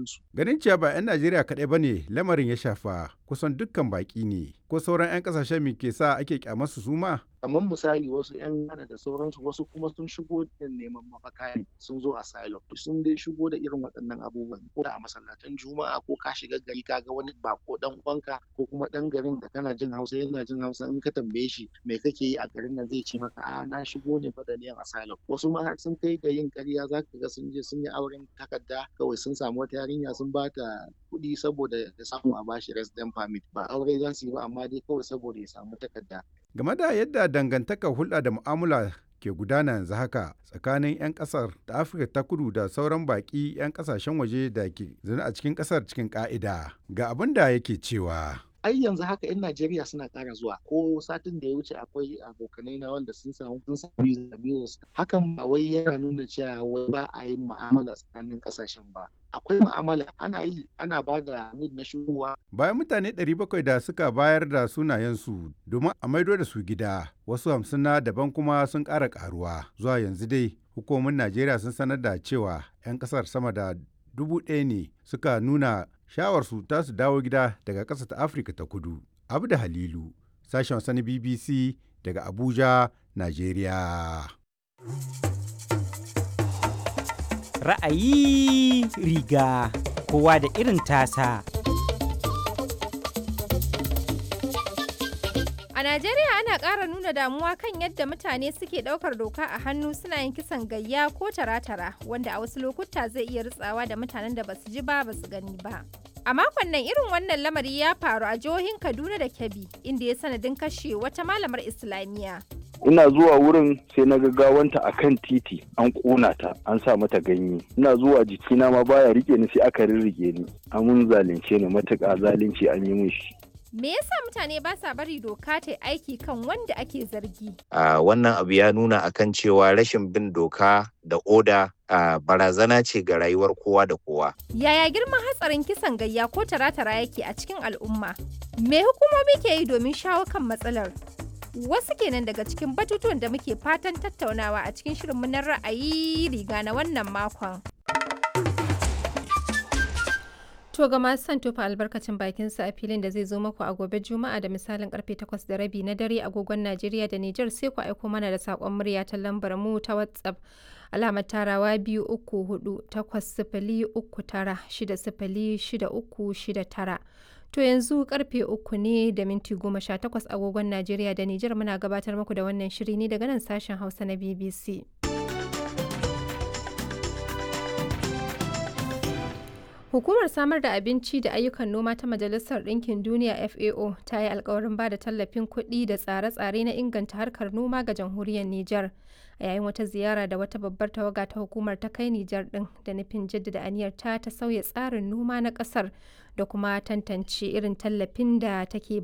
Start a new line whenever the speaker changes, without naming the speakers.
sauransu.
Ganin cewa ba 'yan Najeriya kaɗai ba ne lamarin ya shafa kusan dukkan baƙi ne ko sauran 'yan ƙasashen me ke sa ake ƙyamarsu su ma?
kamar misali wasu 'yan Ghana da sauransu wasu kuma sun shigo da neman mafaka ne sun zo asylum sun dai shigo da irin waɗannan abubuwan ko da a masallatan juma'a ko ka shiga gari ka ga wani bako dan uwanka ko kuma dan garin da kana jin hausa yana jin hausa in ka tambaye shi me kake yi a garin nan zai ce maka a na shigo ne fa da niyan asylum wasu ma sun kai ga yin ƙarya za ka ga sun je sun yi auren takarda kawai sun samu wata yarinya sun ba ta kuɗi saboda ya samu a bashi resident permit ba aure za su yi ba amma dai kawai saboda ya samu takarda
Game da yadda dangantakar hulɗa da mu'amala ke gudana yanzu haka tsakanin 'yan ƙasar da Afirka ta kudu da sauran baƙi 'yan ƙasashen waje da ke zaune a cikin ƙasar cikin ƙa'ida ga abin da yake cewa.
ai yanzu haka 'yan Najeriya suna ƙara zuwa ko satin da ya wuce akwai abokanai na wanda sun samu sun samu visa visa hakan ba wai yana nuna cewa wai ba a yin mu'amala tsakanin ƙasashen ba akwai mu'amala ana yi ana ba da need na shigowa
Bayan mutane 700 da suka bayar da sunayensu domin a maido da su gida wasu hamsin na daban kuma sun ƙara ƙaruwa zuwa yanzu dai hukumomin Najeriya sun sanar da cewa 'yan ƙasar sama da dubu ɗaya ne suka nuna shawarsu ta su dawo gida daga ƙasa ta Afirka ta kudu. Abda Halilu, sashen wasa na BBC daga Abuja, Najeriya.
Ra'ayi riga kowa da irin tasa.
A Najeriya ana ƙara nuna damuwa kan yadda mutane suke ɗaukar doka a hannu suna yin kisan gayya ko tara-tara wanda a wasu lokuta zai iya ritsawa da mutanen da basu ji ba basu gani ba. A makon nan irin wannan lamari ya faru a jihohin Kaduna da Kebbi inda ya sanadin kashe wata malamar Islamiyya.
ina zuwa wurin sai na gawanta a kan titi an ƙona ta an sa mata ganye ina zuwa jikina ma baya rike ni sai aka rirrige ni amun zalunce ni matuƙa zalunci an yi min shi
Me yasa mutane ba sa bari doka ta aiki kan wanda ake zargi?
Uh, wannan abu ya nuna akan cewa rashin bin doka da oda uh, barazana ce ga rayuwar kowa da kowa.
Yaya girman hatsarin kisan gayya ko tara-tara yake a cikin al'umma? Me hukumomi ke yi domin shawo kan matsalar? Wasu kenan daga cikin batutuwan da muke fatan tattaunawa a cikin shirinmu na ra'ayi riga na wannan makon. To ga masu son tofa albarkacin bakin sa a filin da zai zo maku a gobe Juma'a da misalin karfe 8 da rabi na dare agogon Najeriya da Nijar sai ku aiko mana da sakon murya ta lambar mu ta WhatsApp alamar tarawa biyu uku hudu takwas sifili uku tara shida sifili shida uku shida tara. To yanzu karfe uku ne da minti goma sha takwas agogon Najeriya da Nijar muna gabatar muku da wannan shiri ne daga nan sashen Hausa na BBC. Hukumar samar da abinci da ayyukan noma ta Majalisar Ɗinkin Duniya FAO ta yi alkawarin ba da tallafin kuɗi da tsare-tsare na inganta harkar noma ga jamhuriyar Nijar a yayin wata ziyara da wata babbar tawaga ta hukumar ta kai Nijar ɗin da nufin jaddada aniyar ta ta sauya tsarin noma na ƙasar da kuma tantance irin tallafin da take